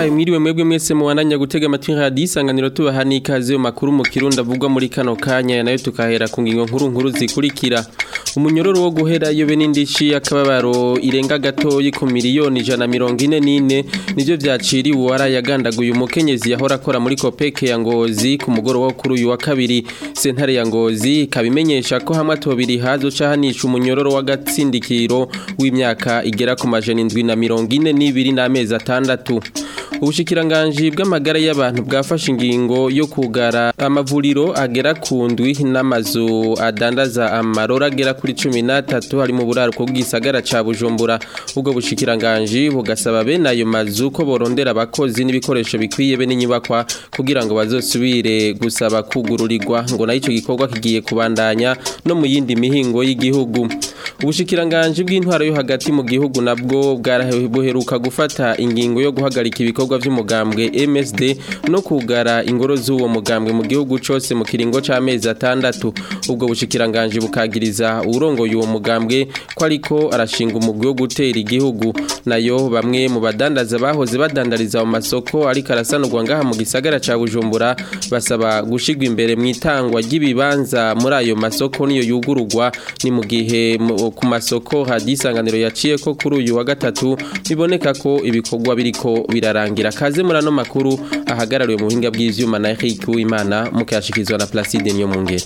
ndabahaye mwiriwe mwebwe mwese muwananya gutega amatwi radio isanganiro tubaha n'ikaze mu makuru mu kirundi avugwa muri kano kanya nayo tukahera ku ngingo nkuru nkuru zikurikira umunyororo wo guherayo be n'indishi akababaro irenga gatoyi ku miliyoni ijana mirongo ine n'ine nivyo vyaciriwe uwarayagandaguye umukenyezi yahora akora muri kopeke ya ngozi ku mugoroba wo kuri uyu wa kabiri sentare ya ngozi ikabimenyesha ko hamwe atobiri hazoca hanisha umunyororo w'agatsindikiro w'imyaka igera ku majana indwi na mirongo ine n'ibiri n'amezi atandatu ubushikiranganji bw'amagara y'abantu bwafashe ingingo yo kugara amavuriro agera ku ndwi n'amazu adandaza amarora agera kuri cumi n'atatu hari mu buraruko bw'isagara ca bujumbura ubwo bushikiranganji bugasaba bene ayo mazu ko borondera abakozi n'ibikoresho bikwiye be n'inyubakwa kugira ngo bazosubire gusaba kugururirwa ngo nayo ico gikorwa kigiye kubandanya no mu yindi mihingo y'igihugu ubushikiranganji bw'intwaro yo hagati mu gihugu nabwo bwarabuheruka gufata ingingo yo guhagarika ibikorwa vy'umugambwe MSD no kugara ingoro z'uwo mugambwe mu gihugu cose mu kiringo c'amezi atandatu ubwo bushikiranganji bukagiriza urongoye uwo mugambwe ko ariko arashinga umugwi wo gutera igihugu nayo bamwe mu badandaza bahoze badandariza mu masoko ariko arasanurwa ngaha mu gisagara ca Bujumbura basaba gushigwa imbere mu itangwa ry'ibibanza muri ayo masoko niyo yugururwa ni mu gihe ku masoko hadisanganiro yaciye ko kuri uyu wa gatatu biboneka ko ibikorwa biriko birarangira kaze muri ano makuru ahagarariwe mu buhinga bw'ivyuma na Eric Uwimana mukashikizwa na Placide Nyomungere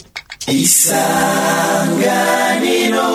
isanganiro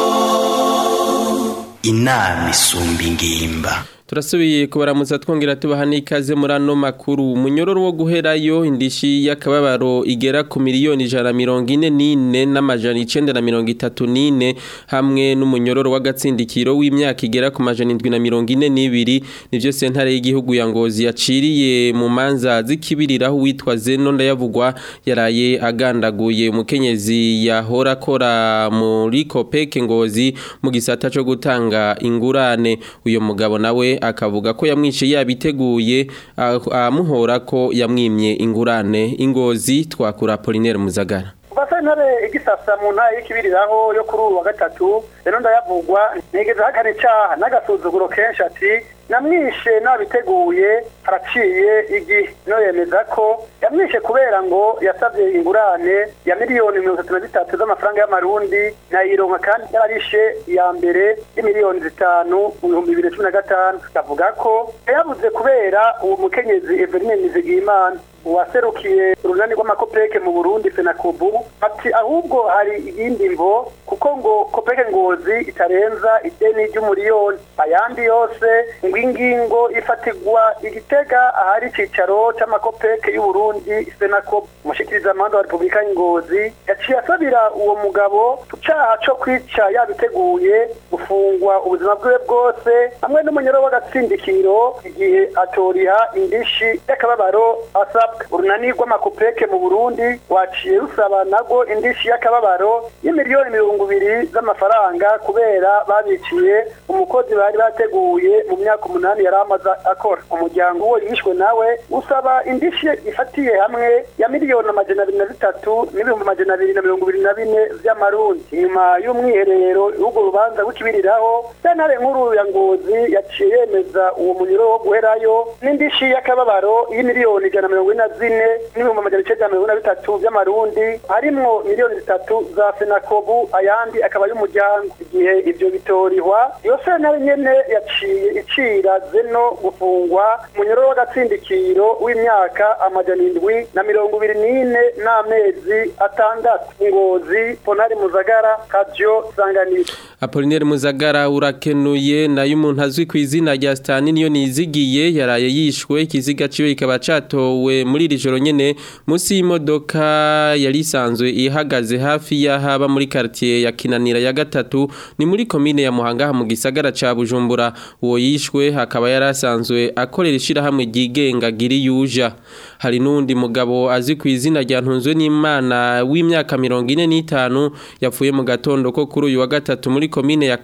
inama isumba ingimba turasubiye kubaramutsa twongera tubaha n'ikaze muri ano makuru umunyororo wo guherayo indishi y'akababaro igera ku miliyoni ijana mirongo ine n'ine n'amajana icenda na mirongo itatu n'ine hamwe n'umunyororo w'agatsindikiro w'imyaka igera ku majana indwi na mirongo ine n'ibiri nivyo sentare y'igihugu ya ngozi yaciriye mu manza zikibiriraho uwitwa zeno ndayavugwa yaraye agandaguye umukenyezi yahora akora muri kopeke ngozi mu gisata co gutanga ingurane uyo mugabo nawe akavuga ko yamwishe yabiteguye amuhora ko yamwimye ingurane ingozi twakura Apollinaire Muzagara basentare igisasa mu ntara y'ikibiriraho yo kuri ubu wa gatatu rero ndayavugwa nigeze hakana icaha n'agasuzuguro kenshi ati namwishe nabiteguye haraciye igihe no yemeza ko yamwishe kubera ngo yasabye ingurane ya miliyoni mirongo itatu na zitatu z'amafaranga y'amarundi nayironka kandi yarishe iya mbere y'imiliyoni zitanu mu bihumbi bibiri na cumi na gatanu avuga ko yabuze kubera uwo mukenyezi Eveline Nizigiyimana uwaserukiye urunani rw'amakopeke mu Burundi Fenakobu ati ahubwo hari iyindi mvo kuko ngo kopeke ngozi itarenza ideni ry'umuriyoni ayandi yose ngo ingingo ifatirwa igitega ahari icicaro c'amakopeke y'u Burundi Fenakobu umushikiriza amanda wa Republika y'Ingozi yaciye asabira uwo mugabo kucaha co kwica yabiteguye gufungwa ubuzima bwiwe bwose hamwe n'umunyoro w'agatsindikiro igihe atoriha indishi y'akababaro asabwa urunani rw'amakopeke mu Burundi waciye rusaba nago indishi y'akababaro y'imiliyoni mirongo ibiri z'amafaranga kubera babiciye umukozi bari bateguye mu myaka umunani yari amaze akora umuryango uwo yishwe nawe usaba indishi ifatiye hamwe ya miliyoni amajana abiri na zitatu n'ibihumbi amajana abiri na mirongo ibiri na bine vy'amarundi inyuma y'umwiherero w'urwo rubanza rw'ikibiriraho sentare nkuru ya ngozi yaciye yemeza uwo munyuro wo guherayo n'indishi y'akababaro y'imiliyoni ijana na mirongo ine na zine n'ibihumbi amajana icenda mirongo ine na bitatu vy'amarundi harimwo miliyoni zitatu za fenakobu ayandi akaba y'umuryango igihe ivyo bitorihwa iyo sentare nyene yaciye icira zeno gufungwa munyoro w'agatsindikiro w'imyaka amajana indwi na mirongo ibiri n'ine n'amezi atandatu ngozi ponari muzagara kavyo sanganiro Apollinaire Muzagara urakenuye nayo umuntu azwi ku izina rya Stani niyo nizigiye yaraye yishwe ikiziga ciwe kikaba catowe muri iri joro nyene musi y'imodoka yari isanzwe ihagaze hafi y'ahaba muri quartier ya Kinanira ya gatatu ni muri komine ya Muhanga mu gisagara ca Bujumbura uwo yishwe hakaba yarasanzwe akorera ishirahamwe ryigenga giri yuja hari nundi mugabo azwi ku izina rya Ntunzwe n'Imana w'imyaka 45 yapfuye mu gatondo ko kuri uyu wa gatatu muri komine ya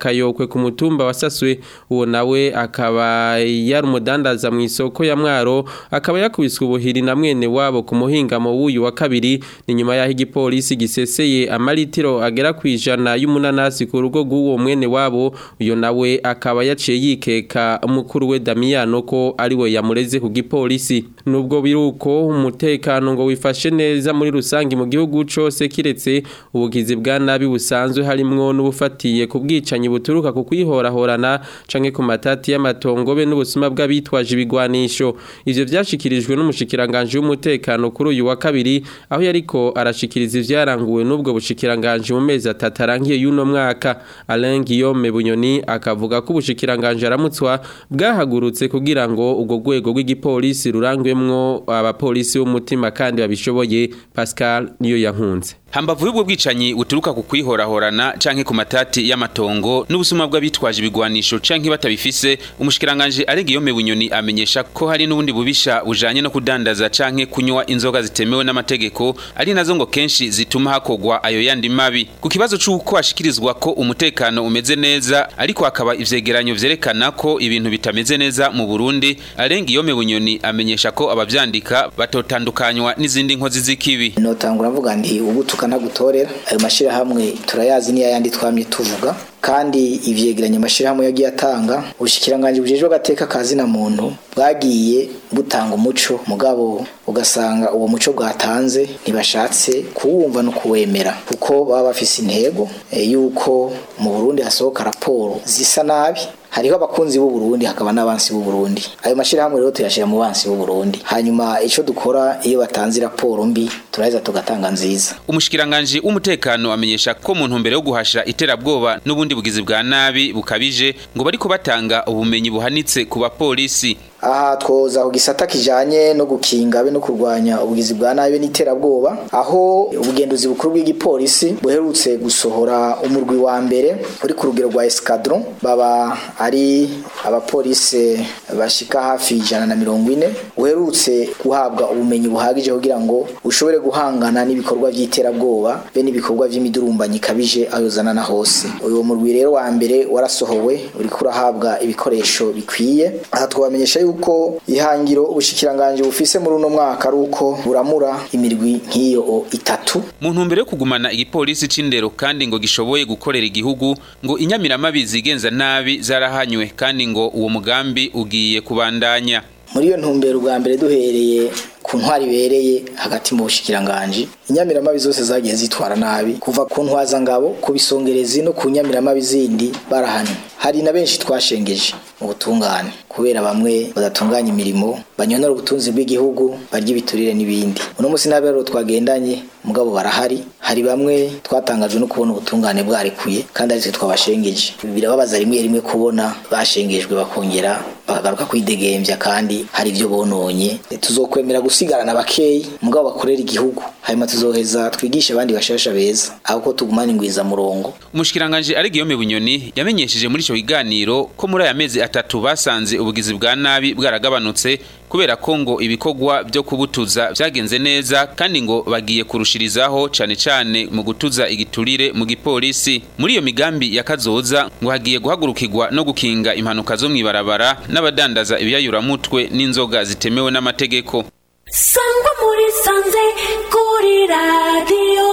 kayokwe ku mutumba wasaswe uwo nawe akaba yari umudandaza mu isoko ya mwaro akaba yakubiswe ubuhiri na mwene wabo ku muhingamo w'uyu wa kabiri ni nyuma y'aho igipolisi giseseye amalitiro agera ku ijana y'umunanasi ku rugo rw'uwo mwene wabo uyo nawe akaba yaciye yikeka mukuru we Damiano ko ari we yamureze ku gipolisi nubwo biruko umutekano ngo wifashe neza muri rusangi mu gihugu cose kiretse ubugizi bwa nabi busanzwe harimwo n'ubufatiye ku bwicanyi buturuka ku kwihorahorana canke ku matati y'amatongo be n'ubusuma bw'abitwaje ibigwanisho ivyo vyashikirijwe n'umushikiranganje w'umutekano kuri uyu wa kabiri aho yariko arashikiriza ivyaranguwe n'ubwo bushikiranganje mu mezi atatu arangiye y'uno mwaka Alain Guillaume Bunyoni akavuga ko ubushikiranganje aramutswa bwahagurutse kugira ngo ubwo rwego rw'igipolisi rurangwemwo abapolisi b'umutima kandi babishoboye Pascal niyo yankunze hambavu y'ubwo bwicanyi buturuka ku kwihorahorana canke ku matati y'amatongo n'ubusuma bw'abitwaje ibigwanisho canke batabifise umushikiranganje Aregiyome Bunyoni amenyesha ko hari n'ubundi bubisha bujanye no kudandaza canke kunywa inzoga zitemewe n'amategeko ari nazo ngo kenshi zituma hakogwa ayo yandi mabi ku kibazo c'uko hashikirizwa ko umutekano umeze neza ariko hakaba ivyegeranyo vyerekana ko ibintu bitameze neza mu Burundi Aregiyome Bunyoni amenyesha ko abavyandika batotandukanywa n'izindi nkozi z'ikibi notangura mvuga nti ubu tukanagutorera ayo mashirahamwe turayazi niyo yandi twamye tuvuga kandi ivyegeranya amashirahamwe yagiye atanga ubushikiranganje bujejwe agateka kazi na muntu bwagiye butanga umuco mugabo ugasanga uwo muco bwatanze ntibashatse kuwumva no kuwemera kuko baba bafise intego e, yuko mu Burundi hasohoka raporo zisa nabi hariho abakunzi b'u Burundi hakaba n'abansi b'u Burundi ayo mashirahamwe rero tuyashira mu bansi b'u Burundi hanyuma ico dukora iyo batanze raporo mbi turaheza tugatanga nziza umushikiranganje w'umutekano amenyesha ko mu ntumbero yo guhasha iterabwoba n'ubundi bugizi bwa nabi bukabije ngo bariko batanga ubumenyi buhanitse ku bapolisi aha twoza ku gisata kijanye no gukinga be no kurwanya ubugizi bwa nabi n'iterabwoba aho ubugenduzi bukuru bw'igipolisi buherutse gusohora umurwi wa mbere uri ku rugero rwa escadron baba ari abapolisi bashika hafi ijana na mirongo ine uherutse guhabwa ubumenyi buhagije kugira ngo ushobore guhangana n'ibikorwa by'iterabwoba be n'ibikorwa by'imidurumbanyi ikabije ayozana na hose uyu murwi rero wa mbere warasohowe uriko urahabwa ibikoresho bikwiye aha twabamenyesha yuko ihangiro ubushikiranganje bufise muri uno mwaka ari uko buramura imirwi nk'iyo itatu mu ntumbero yo kugumana igipolisi c'indero kandi ngo gishoboye gukorera igihugu ngo inyamiramabi zigenza nabi zarahanywe kandi ngo uwo mugambi ugiye kubandanya muri iyo ntumbero ubwa mbere duhereye ku ntwari ibereye hagati mu bushikiranganje inyamiramabi zose zagiye zitwara nabi kuva ku ntwazangabo ku bisongerezi no ku nyamiramabi zindi barahanywe hari na benshi twashengeje mu butungane kubera bamwe badatunganya imirimo banyonora ubutunzi bw'igihugu barya ibiturire n'ibindi uno munsi n'abero twagendanye mugabo barahari hari bamwe twatangajwe no kubona ubutungane bwarekuye kandi aritwe twabashengeje birababaza rimwe rimwe kubona bashengejwe bakongera bakagaruka kwidegembya kandi hari ibyo bononye tuzokwemera gusigarana bakeyi mugabo bakorera igihugu hanyuma tuzoheza twigishe abandi bashasha beza aho ko tugumana ingwiza murongo umushikiranganje ari Guillaume Bunyoni yamenyesheje muri ico kiganiro ko muri aya mezi atatu basanze ubugizi bwa nabi bwaragabanutse kubera ko ngo ibikorwa byo kubutuza byagenze neza kandi ngo bagiye kurushirizaho cane cane mu gutuza igiturire mu gipolisi muri iyo migambi ya kazoza ngo hagiye guhagurukirwa no gukinga impanuka zo mwibarabara n'abadandaza ibiyayuramutwe n'inzoga zitemewe n'amategeko sangwa muri sanze kuri radiyo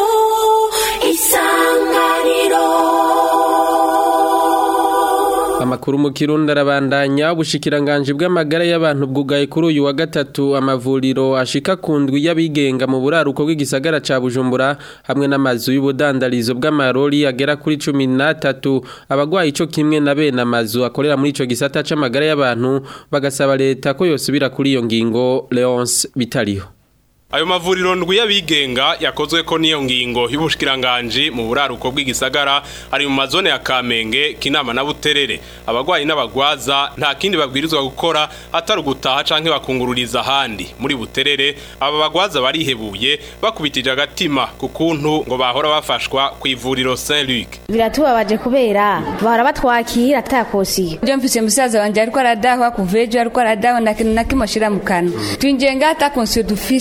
isanganiro Amakuru mu Kirundi arabandanya ubushikiranganje bw'amagara y'abantu bwugaye kuri uyu wa gatatu amavuriro ashika kundwi y'abigenga mu buraruko bw'igisagara ca Bujumbura hamwe n'amazu y'ubudandarizo bw'amarori agera kuri 13 abagwaye ico kimwe na bene amazu akorera muri ico gisata c'amagara y'abantu bagasaba leta ko yosubira kuri iyo ngingo Leonce bitariho Ayo mavuriro ndwi y'abigenga yakozwe ko niyo ngingo y'ubushikiranganje mu buraruko bw'igisagara ari mu mazone ya Kamenge kinama na Buterere abagwayi n'abagwaza nta kindi babwirizwa gukora atari gutaha canke bakungururiza handi muri Buterere aba bagwaza barihebuye bakubitije agatima ku kuntu ngo bahora bafashwa ku ivuriro Saint Luc biratubabaje kubera bahora batwakira atakosiye ndio mfise musaza wanje ariko aradahwa kuvejo ariko aradahwa na kintu nakimoshira mu kanwa twinjiye ngata konsiyo dufise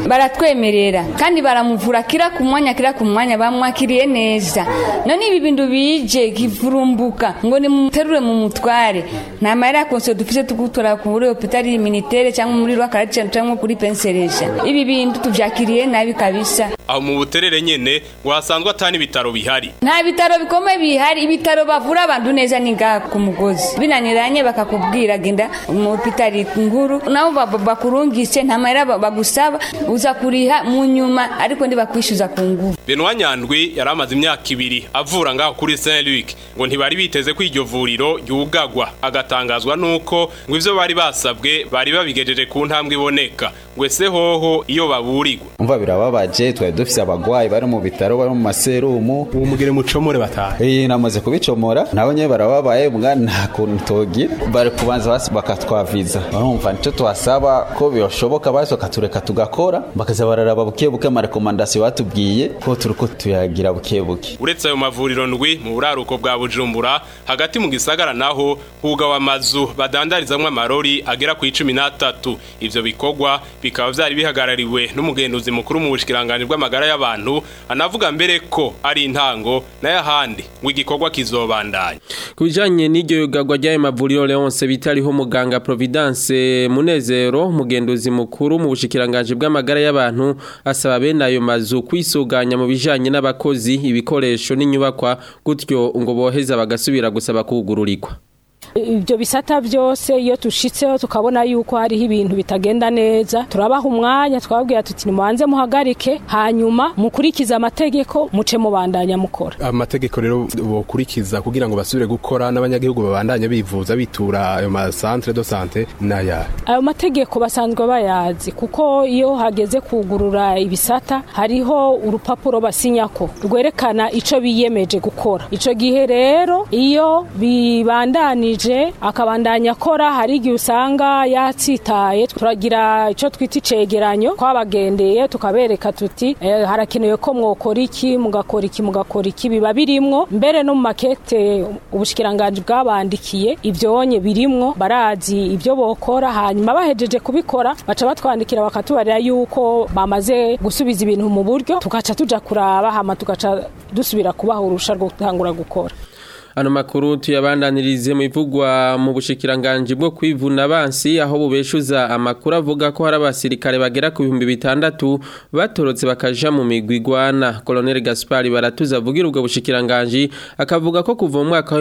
baratwemerera kandi baramuvura kira ku mwanya kira ku mwanya bamwakiriye neza none ibi bintu bije kivurumbuka ngo nimuterure mu mutware nta mahera ya konsiyo dufise tugutora kuri hopitali militaire cyangwa muri rwakaracana cyangwa kuri penseresha ibi bintu tuvyakiriye nabi kabisa aho mu buterere nyene ngo hasanzwe atani ibitaro bihari nta bitaro bikomeye bihari ibitaro bavura abantu neza ni ngaha ku mugozi binaniranye bakakubwira genda mu hopitali nkuru nabo ba- bakurungise nta mahera ba- bagusaba uza kuriha mu nyuma ariko ndibakwishyuza ku nguvu Benoit Nyandwi yari amaze imyaka ibiri avura ngaho kuri Saint Luc ngo ntibari biteze ko iryo vuriro ryugagwa agatangazwa nuko ngo ivyo bari basabwe bari babigejeje ku ntambwe iboneka ngo ese hoho iyo baburirwa umva birababaje twari dufise abagwayi bari mu bitaro bari mu maserumu uwo mugire mucomore batahe eh namaze kubicomora nabo nyene barababaye mbwa nta kuntu togira bari kubanza basi bakatwaviza urumva nico twasaba ko byoshoboka basi bakatureka tugakora bakaza bararaba buke buke amarekomandasiyo batubwiye ko turiko tuyagira buke buke uretse ayo mavuriro ndwi mu buraruko bwa Bujumbura hagati mu gisagara naho hugawe amazu badandarizamwo amarori agera ku icumi n'atatu ivyo bikorwa bikaba vyari bihagarariwe n'umugenduzi mukuru mu bushikiranganje bw'amagara y'abantu anavuga mbere ko ari intango nayo ahandi ngo igikorwa kizobandanya ku bijyanye n'iryo yugagwa ry'ayo mavuriro leonce bitariho muganga providence munezero umugenduzi mukuru mu bushikiranganje bw'amagara y'abantu asaba bene ayo mazu kwisuganya mu bijyanye n'abakozi ibikoresho n'inyubakwa gutyo ngo boheza bagasubira gusaba kugururirwa ibyo bisata byose iyo tushitseho tukabona yuko hariho ibintu bitagenda neza turabaha umwanya twababwira tuti nimubanze muhagarike hanyuma mukurikize amategeko muce mubandanya mukora amategeko rero bokurikiza kugira ngo basubire gukora n'abanyagihugu babandanye bivuza bitura ayo masantre de sante n'aya ayo mategeko basanzwe bayazi kuko iyo hageze kugurura ibisata hariho urupapuro basinyako rwerekana ico biyemeje gukora ico gihe rero iyo bibandanije akabandanya akora hari igihe usanga yatsitaye turagira icyo twita icegeranyo twabagendeye tukabereka tuti eh, harakenewe ko mwokora iki mugakora iki mugakora iki biba birimwo mbere no mu makete ubushikiranganje bwabandikiye ivyonye birimwo barazi ibyo bokora hanyuma bahejeje kubikora baca batwandikira bakatubarira yuko bamaze gusubiza ibintu mu buryo tugaca tuja kuraba hama tugaca dusubira kubaha urusha rwo gutangura gukora Ano makuru tuyabandanirize mu ivugwa mu bushikiranganje bwo kwivuna abansi aho bubeshuza amakuru avuga ko hari abasirikare bagera ku bihumbi bitandatu batorotse bakaja mu migwi igwana Colonel Gaspard baratuza avugira ubwo bushikiranganje akavuga ko kuva mu mwaka wa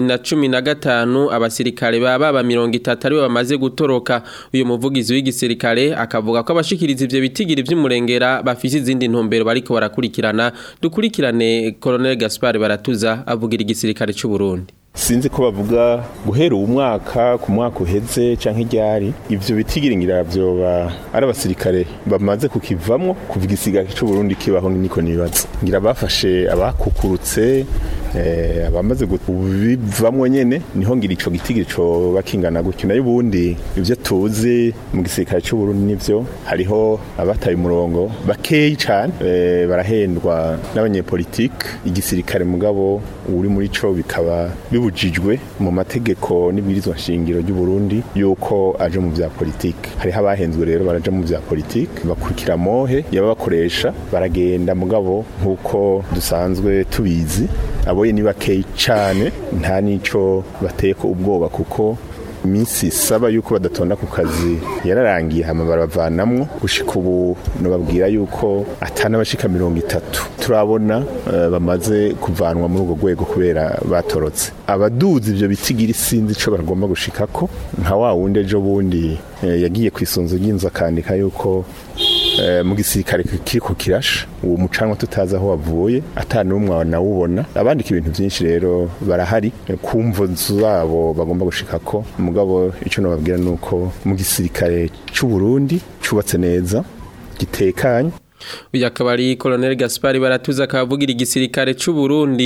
2015 abasirikare baba ba 30 ari bamaze gutoroka uyu muvugizi w'igisirikare akavuga ko abashikiriza ivyo bitigiri vy'umurengera bafise izindi ntumbero bariko barakurikirana dukurikirane Colonel Gaspard baratuza avugira igisirikare cy'u Burundi sinzi ko bavuga guhera uwo mwaka ku mwaka uheze canke iryari ivyo bitigiringira vyoba ari abasirikare bamaze kukivamwo kuva igisigara c'u Burundi kibaho niko nibaza ngira bafashe abakukurutse eh, abamaze kubivamwo nyene niho ngira ico gitigiri co bakingana gutyo nayo ubundi ivyo tuzi mu gisirikare c'u Burundi nivyo hariho abataye umurongo bakeyi cane eh, barahendwa n'abanyepolitike igisirikare mugabo uri muri co bikaba bibujijwe mu mategeko n'ibwirizwa nshingiro ry'u Burundi yuko aje mu vya politike hariho abahenzwe rero baraja mu vya politike bakurikira mohe yababakoresha baragenda mugabo nk'uko dusanzwe tubizi aboye ni bakeyi cane nta nico bateye ko ubwoba kuko iminsi saba yuko badatonda ku kazi yararangiye hama baravanamwo gushika ubu nababwira yuko atana bashika mirongo itatu turabona uh, bamaze kuvanwa muri urwo rwego kubera batorotse abaduzi ivyo bitigira sinzi ico bagomba gushikako nka wa wundi ejo bundi eh, yagiye kwisunzu ry'inzu akandika yuko mu gisirikare kiriko kirasha uwo mucanwa tutazi aho wavuye atanumwe nawubona abandika ibintu byinshi rero barahari kumvo zabo bagomba gushikako mugabo ico nababwira nuko mu gisirikare c'u Burundi cubatse neza gitekanye uyu akaba ari Colonel Gaspard baratuza akavugira igisirikare c'u Burundi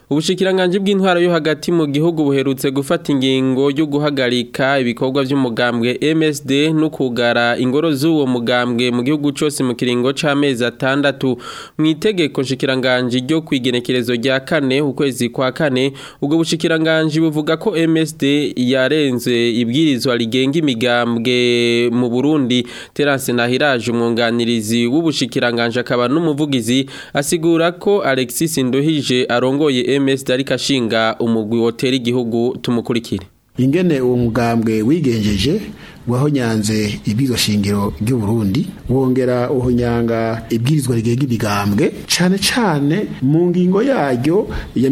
Ubushikiranganje bw'intwaro yo hagati mu gihugu buherutse gufata ingingo yo guhagarika ibikorwa by'umugambwe MSD no kugara ingoro z'uwo mugambwe mu gihugu cyose mu kiringo c'amezi atandatu mu itegeko nshikiranganje ryo kwigenekerezo rya kane ukwezi kwa kane ubwo bushikiranganje buvuga ko MSD yarenze ibwirizwa rigenga imigambwe mu Burundi Terence Nahiraje umwunganirizi w'ubushikiranganje akaba n'umuvugizi asigura ko Alexis Nduhije arongoye MSD ariko ashinga umugwi wotera igihugu tumukurikire ingene uwo mugambwe wigenjeje wahonyanze ibwirizwa shingiro ry'u Burundi wongera uhonyanga ibwirizwa rigenga imigambwe cane cane mu ngingo yaryo ya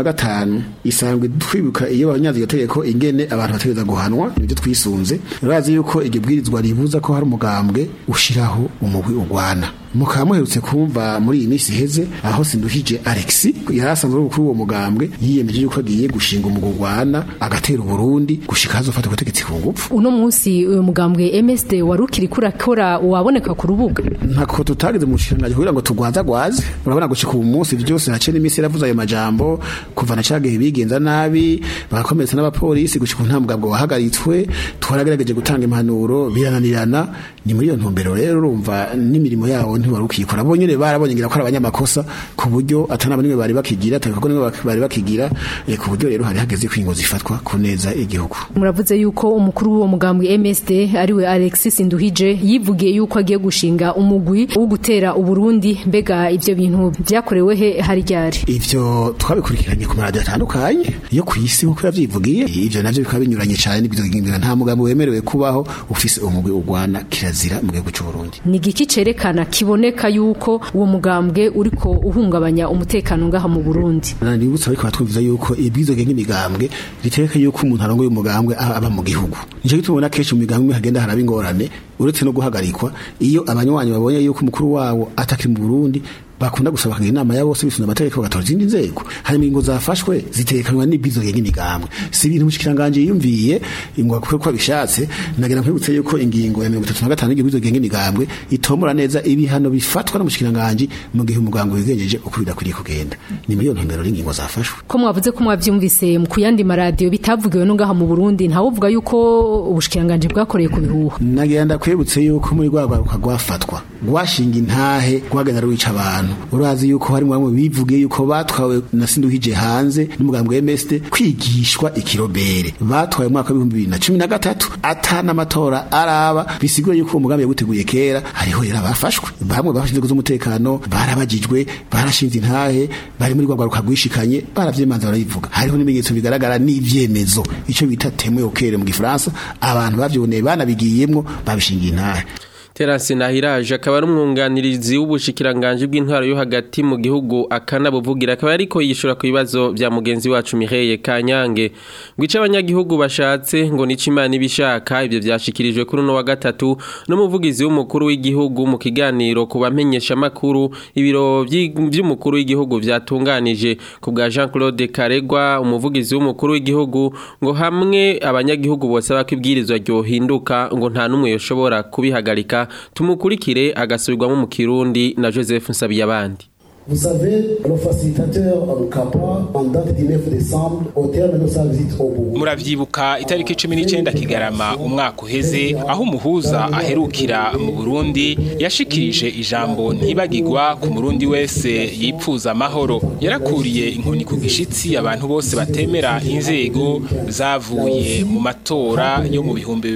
35 isanzwe twibuka iyo bahonyanze iryo tegeko ingene abantu bategeza guhanwa nibyo twisunze urazi yuko iryo bwirizwa ribuza ko hari umugambwe ushiraho umugwi ugwana mukaba muherutse kumva muri iyi minsi iheze aho sinduhije Alex yari asanzwe ari umukuru w'uwo mugambwe yiyemeje yuko agiye gushinga umugwi ugwana agatera Burundi gushika hazofata ubutegetsi ku ngufu uno munsi uyu mugambwe MSD wari ukiri kurakora waboneka ku rubuga ntako tutageze mu nshinga kugira ngo tugwaza gwaze urabona gushika ubu munsi byose hace n'iminsi yaravuze ayo majambo kuva na cyagihe bigenza nabi bagakomeretsa n'abapolisi gushika nta mugambwe wahagaritswe twaragerageje gutanga impanuro birananirana ni muri iyo ntumbero rero urumva n'imirimo yawo ntiwari ukikora bo nyene barabonye ngira ko ari abanyamakosa ku buryo atana bamwe bari bakigira atabiko nimwe bari bakigira eh, ku buryo rero hari hageze kwingo zifatwa ku neza igihugu muravuze yuko umukuru w'uwo mugambwe MSD ariwe Alexis Nduhije yivugiye yuko agiye gushinga umugwi wo gutera uburundi mbega ivyo bintu vyakorewe he hari ryari ivyo twabikurikiranye ku maradiyo atandukanye yo ku isi nk'uko yavyivugiye ivyo navyo bikaba binyuranye cyane n'ibyo nta mugambi wemerewe kubaho ufise umugwi ugwana kirazira mu gihugu cy'u Burundi ni igiki cerekana kiboneka yuko uwo mugambwe uriko uhungabanya umutekano ngaha mu Burundi nibutsa ariko batwumviza yuko ibwizo genga imigambwe ritereka yuko umuntu arongoye umugambwe aba mu gihugu nico gitubona kenshi mu migambwe hagenda haraba ingorane uretse no guhagarikwa iyo abanywanyi babonye yuko umukuru wawo atakiri mu Burundi bakunda gusaba kugira inama ya bose bisuna amategeko bagatora izindi nzego hari ingingo zafashwe zitekanywa n'ibizo genga imigambwe si ibintu mushikiranganje yumviye ingwa kuko ko bishatse nagira nkwibutse yuko ingingo ya 35 y'ibizo genga imigambwe itomora neza ibihano bifatwa n'umushikiranganje mu gihe umugambwe wigenjeje uko bidakwiriye kugenda ni muri iyo ntumbero y'ingingo zafashwe ko mwavuze ko mwavyumvise mu kuyandi maradiyo bitavugiwe no ngaha mu Burundi ntawuvuga yuko ubushikiranganje bwakoreye ku bihuha nagira ndakwibutse yuko muri rwagwaruka rwafatwa rwashinga intahe rwagenda rwica abantu urazi yuko hari bamwe bivugiye yuko batwawe na sinduhije hanze n'umugambwe wa MSD kwigishwa ikirobere batwaye mu mwaka wa 2013 atana amatora araba bisigura yuko uwo mugambi yaguteguye kera hariho yera bafashwe bamwe bafashinze z'umutekano barabagijwe barashinze intahe bari muri rwagwaruka rwishikanye baravyimanza barayivuga hariho n'ibimenyetso bigaragara n'ivyemezo ico bita témoin au clair mu gifaransa abantu bavyiboneye banabigiyemwo babishingiye intahe Terasi Nahiraje akaba ari umwunganirizi w'ubushikiranganje bw'intwaro yo hagati mu gihugu akanabuvugira akaba ariko yishura ku bibazo bya mugenzi wacu Mireye Kanyange ngwica abanyagihugu bashatse ngo nico imana ibishaka ibyo byashikirijwe kuri no wa gatatu n'umuvugizi w'umukuru w'igihugu mu kiganiro ku bamenyesha makuru ibiro by'umukuru w'igihugu byatunganije ku bwa Jean Claude Karegwa umuvugizi w'umukuru w'igihugu ngo hamwe abanyagihugu bose bakibwirizwa ryo hinduka ngo nta numwe yoshobora kubihagarika tumukurikire agasubirwamo mu kirundi na Joseph Nsabiyabandi Vous savez, le facilitateur Mkapa, en date du 9 décembre, au terme de sa visite au Burundi. Muravyibuka itariki 19 Kigarama umwaka uheze aho umuhuza aherukira mu Burundi yashikirije ijambo ntibagirwa ku murundi wese yipfuza amahoro. Yarakuriye inkoni ku gishitsi abantu bose batemera inzego zavuye mu matora yo mu bihumbi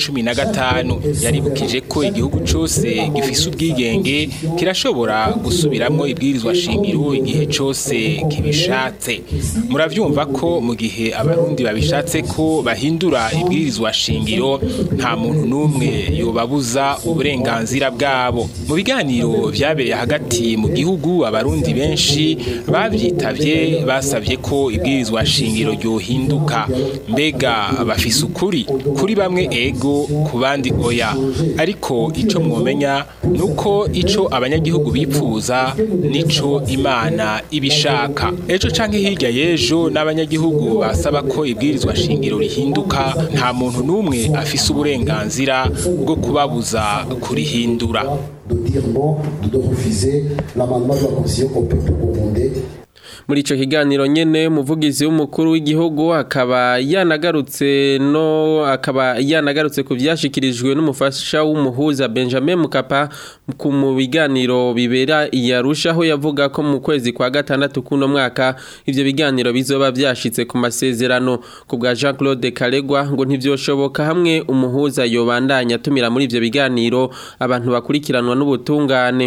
2015. Yaribukije ko igihugu cose gifise ubwigenge kirashobora gusubiramwo ibwirizwa shingiro igihe cyose kibishatse murabyumva ko mu gihe abarundi babishatse ko bahindura ibwirizwa shingiro nta muntu n'umwe yobabuza uburenganzira bwabo mu biganiro byabereye hagati mu gihugu abarundi benshi babyitavye basabye ko ibwirizwa shingiro ryohinduka mbega bafise ukuri kuri bamwe ego ku bandi oya ariko ico mwomenya nuko ico abanyagihugu bipfuza nico imana ibishaka ejo canke hirya y'ejo n'abanyagihugu basaba ko ibwirizwa shingiro rihinduka nta muntu n'umwe afise uburenganzira bwo kubabuza kurihindura de dire non, de refuser l'amendement de la Constitution au peuple burundais muri ico kiganiro nyene umuvugizi w'umukuru w'igihugu akaba yanagarutse no akaba yanagarutse ku vyashikirijwe n'umufasha w'umuhuza Benjamin Mukapa ku mu biganiro bibera iyarusha aho yavuga ko mu kwezi kwa gatandatu kuno mwaka ivyo biganiro bizoba vyashitse ku masezerano ku bwa Jean Claude Karegwa ngo ntivyoshoboka hamwe umuhuza yobandanya tumira muri ivyo biganiro abantu bakurikiranwa n'ubutungane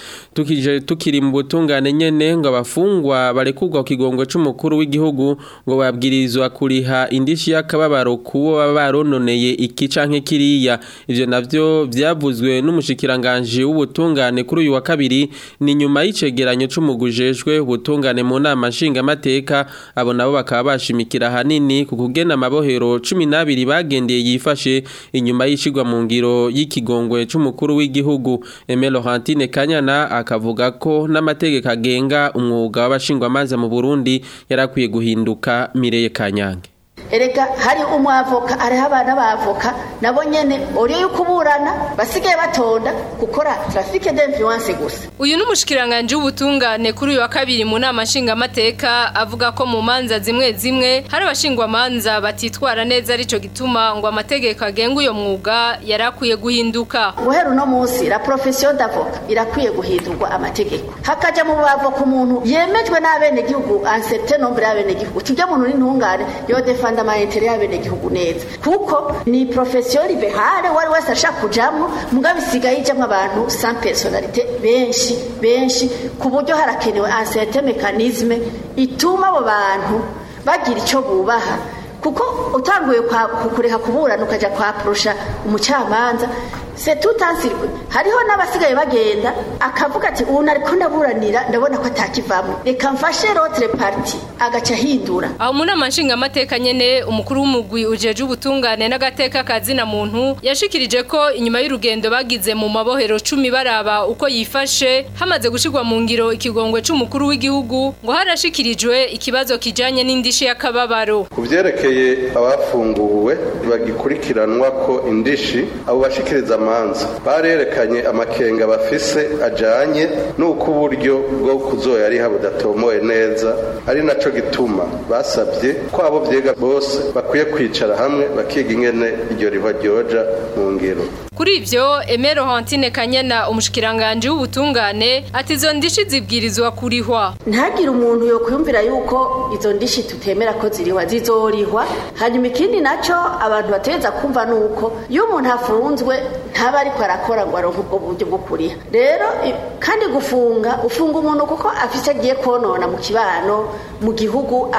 tukije tukiri mu butungane nyene ngo abafungwa barekurwa ku kigongo c'umukuru w'igihugu ngo babwirizwa kuriha indishi y'akababaro kubo baba barononeye iki canke kiriya ivyo navyo vyavuzwe n'umushikiranganje w'ubutungane kuri uyu wa kabiri ni nyuma y'icegeranyo c'umugujejwe ubutungane mu nama nshingamateka abo nabo bakaba bashimikira hanini ku kugena amabohero cumi n'abiri bagendeye yifashe inyuma y'ishigwa mu ngiro y'ikigongwe c'umukuru w'igihugu Aimé Laurentine Kanyana akavuga ko n'amategeko agenga umwuga w'abashingwamanza mu Burundi yarakwiye guhinduka Mireye Kanyange erega hari umwavoka hariho abana b'avoka nabo nyene uriyo yo kuburana basigaye batonda gukora trafike d'influence gusa uyu n'umushikiranganje w'ubutungane kuri uyu wa kabiri mu nama nshingamateka avuga ko mu manza zimwe zimwe hari abashingwamanza batitwara neza arico gituma ngo amategeko agenga uyo mwuga yarakwiye guhinduka guhera uno munsi la profession d'avoka irakwiye guhindurwa amategeko hakaja mu bavoka umuntu yemejwe n'abenegihugu un certain nombre y'abenegihugu tujya muntu n'intungane yo defanda amaintere y'abenegihugu neza kuko ni profession liberale wari wese ashaka kujamwo mugabo isigaye ijamwo abantu sans personnalité benshi benshi ku buryo harakenewe un certain mécanisme ituma abo bantu bagira ico bubaha kuko utanguye kukureka kuburana ukaja kwaprosha umucamanza c'est tout un circuit hariho n'abasigaye bagenda akavuga ati ubu nariko ndaburanira ndabona ko atakivamwo reka mfashe l'autre partie agaca ahindura aho mu nama nshingamateka nyene umukuru w'umugwi ujeje ubutungane n'agateka kazina muntu yashikirije ko inyuma y'urugendo bagize mu mabohero cumi baraba uko yifashe hamaze gushirwa mu ngiro ikigongwe c'umukuru w'igihugu ngo harashikirijwe ikibazo kijanye n'indishi y'akababaro ku vyerekeye abafunguwe bagikurikiranwa ko indishi abo bashikiriza amanza barerekanye amakenga bafise ajanye n'uko uburyo bwo kuzoya ari budatomoye neza ari naco gituma basabye ko abo vyega bose bakwiye kwicara hamwe bakiga ingene iryo riva ryoja mu ngiro kuri ivyo Emero Hantine Kanyana umushikiranganje w'ubutungane ati izo ndishi zibwirizwa kurihwa ntagire umuntu yo kwiyumvira yuko izo ndishi tutemera ko zirihwa zizorihwa hanyuma ikindi naco abantu bateza kumva nuko iyo umuntu afunzwe ntaba ariko arakora ngo aronke ubwo buryo bwo kuriha rero kandi gufunga ufunga umuntu kuko afise agiye konona mu kibano mu gihugu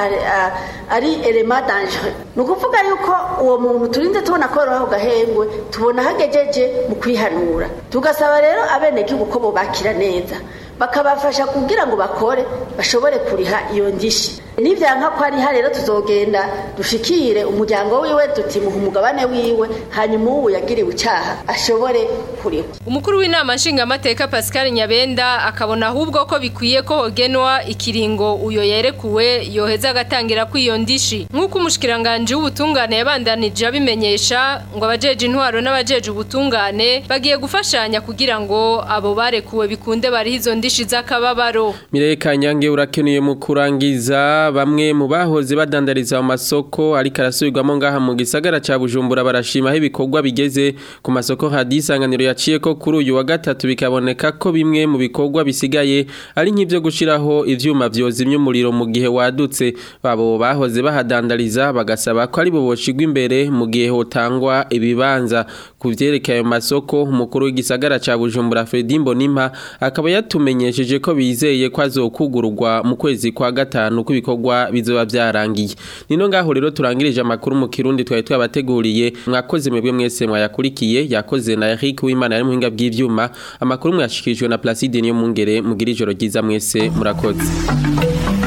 ari elema danger ni ukuvuga yuko uwo muntu turinze tubona ko yoroha gahengwe tubona hagejeje mu kwihanura tugasaba rero abenegihugu ko bobakira neza bakabafasha kugira ngo bakore bashobore kuriha iyo ndishi nivyanka ko ari rero tuzogenda dushikire umuryango wiwe tutimuha umugabane wiwe hanyuma uwo yagiriwe icaha ashobore kuriha umukuru w'inama nshingamateka Pascal Nyabenda akabona ahubwo ko bikwiye ko hogenwa ikiringo uyo yerekuwe yoheza agatangira ko iyo ndishi nk'uko umushikiranganje w'ubutungane yabandanije abimenyesha ngo abajeje intwaro n'abajeje ubutungane bagiye gufashanya kugira ngo abo barekuwe bikunde bari izo ndishi z'akababaro Mireye Kanyange urakenuye mu kurangiza bamwe mu bahoze badandariza mu masoko ariko arasubirwamo ngaha mu gisagara ca Bujumbura barashima aho ibikorwa bigeze ku masoko hadisanganiro yaciye ko kuri uyu wa gatatu bikaboneka ko bimwe mu bikorwa bisigaye ari nk'ivyo gushiraho ivyuma vyozimya umuriro mu gihe wadutse babo bahoze bahadandariza bagasaba ko ari bo boshigwa imbere mu gihe hotangwa ibibanza ku vyerekeye ayo masoko umukuru w'igisagara ca Bujumbura Fredy Mbonimpa akaba yatumenyesheje ko bizeye ko azokugururwa mu kwezi kwa gatanu ko ibikorwa bizoba byarangiye nino ngaho rero turangirije amakuru mu kirundi twari twabateguriye mwakoze mwebwe mwese mwayakurikiye yakoze na Eric Uwimana ari muhinga bw'ivyuma amakuru mwashikirijwe na Placide niyo mungere mugira ijoro ryiza mwese murakoze